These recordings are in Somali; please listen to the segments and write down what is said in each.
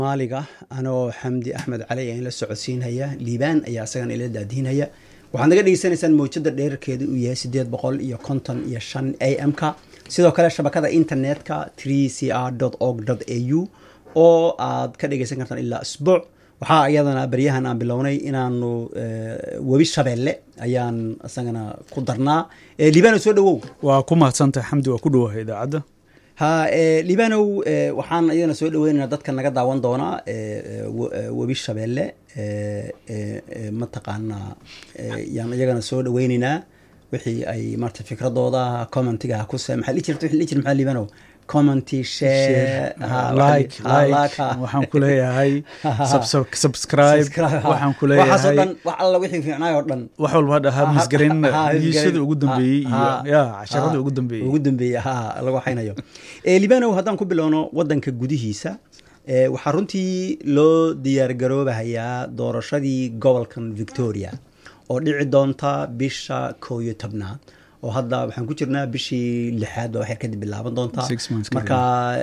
maaliga anoo xamdi axmed cali aan la socodsiinhaya liibaan ayaa isagana ila daadiinhaya waxaad naga dhegeysanaysaan mawjada dheerarkeeda uu yahay sideed boqol iyo konton iyo shan a m ka sidoo kale shabakada internetka tree c r org a u oo aad ka dhegeysan kartaan ilaa isbuuc waxaa iyadana baryahan aan bilownay inaanu webi shabeelle ayaan isagana ku darnaa liibano soo dhawow waa ku mahadsantahay xamdi waa ku dhawahay idaacadda ha liibanow waxaan iyadana soo dhaweynayna dadka naga daawan doona webi shabeelle mataqaanaa yaan iyagana soo dhaweyneynaa wixii ay marta fikradooda commentiga kuse maxaa dhihi jirta wixii dhihi jirta maxaa liibanow commenty share like like waxaan ku leeyahay subscribe waxaan ku leeyahay dhan wax alla wixii fiicnaay oo dhan wax walba dhahaa misgarin heshiisada ugu dambeeyey iyo ya casharada ugu dambeeyey ugu dambeeyey ha lagu waxaynayo libanow haddaan ku bilowno wadanka gudihiisa waxaa runtii loo diyaargaroobahayaa doorashadii gobolkan victoria oo dhici doonta bisha kow iyo tobnaad oo hadda waxaan ku jirnaa bishii lixaad baa waxyar kadib bilaaban doontaa marka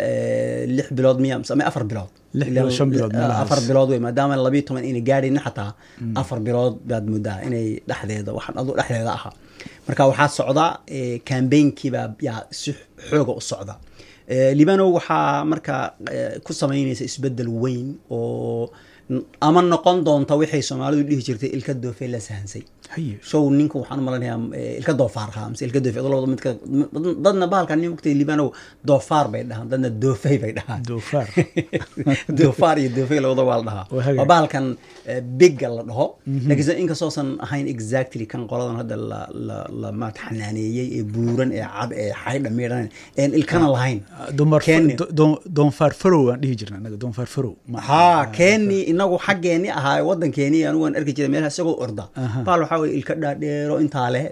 lix bilood miya ama afar bilood afar bilood wey maadaama labiyo toban inay gaadhayna xataa afar bilood baad moodaa inay dhexdeeda waxaan adu dhexdeeda ahaa marka waxaa socda cambaynkiibaa yaa si xooga u socda libano waxaa marka ku samaynaysa isbedel weyn oo ama noqon doonta waxay soomaalidu dhihi jirtay ilka doofey la sahansay show ninka waxaan umalanayaa ilka doofaar ha mise ilka doofe labada midka dadna bahalkan nin mugtay libanow doofaar bay dhahaan dadna doofey bay dhahaan doofaar doofaar iyo doofey labada waa la dhahaa waa bahalkan bigga la dhaho laakiinse inkastoosan ahayn exactly kan qoladan hadda la la la maarata xanaaneeyey ee buuran ee cad ee xaydha miidhan een ilkana lahayn doonfaar farow aan dhihi jirna anaga doonfaar farow ha keeni inagu xaggeeni ahaa wadankeeni anigu aan arki jiray meelaha isagoo orda baal waxaa weye ilka dhaadheero intaa leh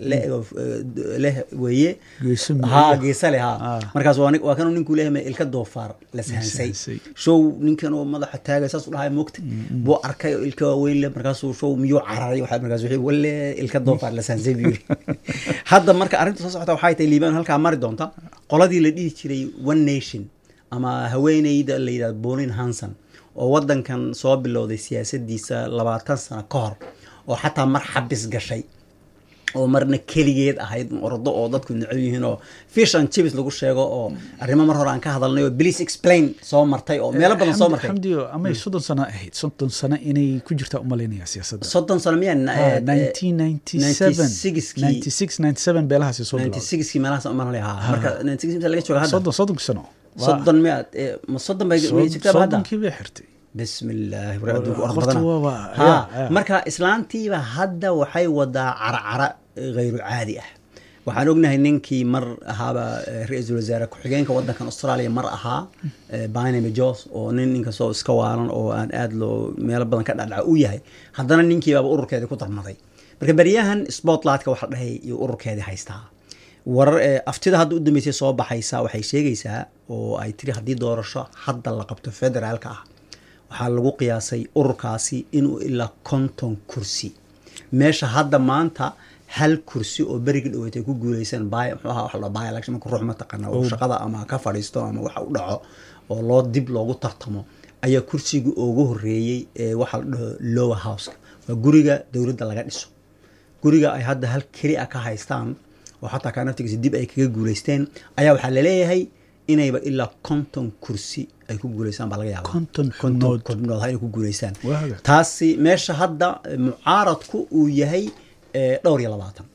leh weeye ha geesa leh ha markaas waa kanuu ninkuu leeyahay ilka doofaar la sahansay show ninkan oo madaxa taagay saas u dhahay moogta buu arkay oo ilka waaweyn leh markaasuu show miyuu cararay waxa markaas wixii walle ilka doofaar la sahansay buu yiri hadda marka arrinta soo socota waxay tahay liibaan halkaa mari doonta qoladii la dhihi jiray one nation ama haweeneyda la yidhahdo bolin hanson oo wadankan soo bilowday siyaasadiisa labaatan sano ka hor oo xataa mar xabis gashay oo marna keligeed ahayd ordo oo dadku necab yihiin oo fish and chips lagu sheego oo arrimo mar hore aan ka hadalnay oo please explain soo martay oo meelo badan soo martay xamdiyo amay soddon sano ahayd soddon sano inay ku jirtaa umalaynaya siyaasadda soddon sano miyaan nineteen ninety seven ninety six ninety seven beelahaasi soo ninety sixkii meelahaas umalanay ha marka ninety six laga jooga hadda soddon soddonki sano soddon miyaad ma soddon bay jirtaa hadda soddonkii bay xirtay bismi illaahi war adduunku orod badana marka islaantiiba hadda waxay wadaa carcara hayru caadi ah waxaan ognahay ninkii mar ahaaba ra-iisul wasaare ku-xigeenka wadankan australia mar ahaa binamy jos oo nin ninkastoo iska waalan oo aan aada loo meelo badan ka dhacdhaca u yahay haddana ninkiibaaba ururkeedii ku darmaday marka beryahan spotlightka waxa dhahay iyo ururkeedii haystaa warar aftida hadda u dambeysay soo baxaysa waxay sheegaysaa oo ay tiri haddii doorasho hadda la qabto federaalka ah waxaa lagu qiyaasay ururkaasi inuu ilaa konton kursi meesha hadda maanta hal kursi oo berigi dhaweyd ay ku guuleysan byelection marka ruux mataqaana oo shaqada ama ka fadhiisto ama waxa u dhaco oo loo dib loogu tartamo ayaa kursigii ugu horeeyey ee waxaa la dhaho lower houseka waa guriga dowladda laga dhiso guriga ay hadda hal keli a ka haystaan oo xataa kanaftigiisa dib ay kaga guuleysteen ayaa waxaa laleeyahay inayba ilaa konton kursi ay ku guuleystaan baa laga yaaba konton konton xubnood inay ku guuleystaan taasi meesha hadda mucaaradku uu yahay dhowr iyo labaatan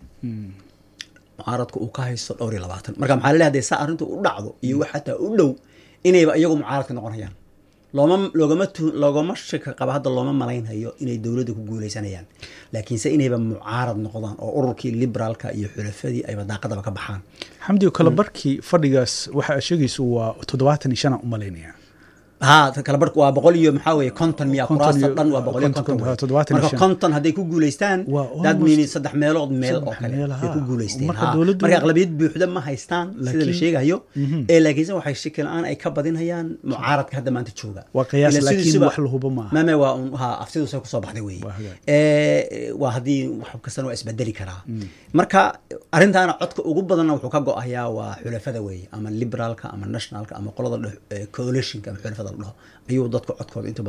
mucaaradku uu ka haysto dhowr iyo labaatan marka maxaa laleeyahay hadee saa arrintu u dhacdo iyo wax xataa u dhow inayba iyagu mucaaradka noqonayaan looma loogama loogama shaka qaba hadda looma malaynhayo inay dowladda ku guuleysanayaan laakiinse inayba mucaarad noqdaan oo ururkii liberaalka iyo xulafadii ayba daaqadaba ka baxaan xamdiyo kale barkii fadhigaas waxa aad sheegayso waa toddobaatan iyo shan aan u malaynaya ha kala barku waa boqol iyo maxaa weye konton miya kuraasta dhan waa boqol iyo konton marka konton hadday ku guuleystaan dad mini saddex meelood meel oo kale ay ku guuleysteen marka aqlabiyad buuxda ma haystaan sida la sheegayo ee laakiinse waxay shaki la-aan ay ka badinhayaan mucaaradka hadda maanta jooga waa qiyaas laakiin wax la hubo maaha mame waa un ha aftidusa kusoo baxday weye waa haddii wax kastana waa isbedeli karaa marka arrintaana codka ugu badanna wuxuu ka go-ayaa waa xulafada weeye ama liberaalka ama nationalka ama qolada coalitionka ama xulafada la dhaho ayuu dadka codkooda inta